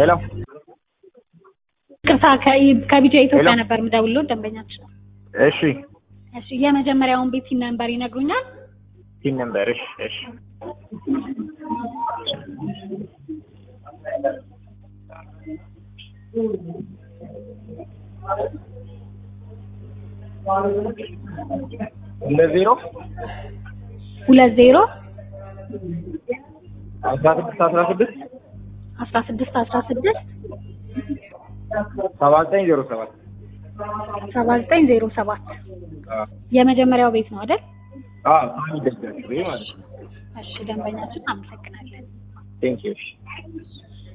ሄሎ ቅርታ ከቢጃ ኢትዮጵያ ሄሎ። ነበር የምደውልልዎት ደንበኛችን። እሺ እሺ የመጀመሪያውን ቤት ሲን ነምበር ይነግሩኛል? ቲን ነምበር እሺ እሺ እንደ ዜሮ ሁለት ዜሮ አስራ ስድስት አስራ ስድስት አስራ ስድስት አስራ ስድስት ሰባ ዘጠኝ ዜሮ ሰባት ሰባ ዘጠኝ ዜሮ ሰባት የመጀመሪያው ቤት ነው አይደል? አዎ ሳሚ ደጋሽ ማለት ነው እሺ ደንበኛችን አመሰግናለን። ቴንክ ዩ እሺ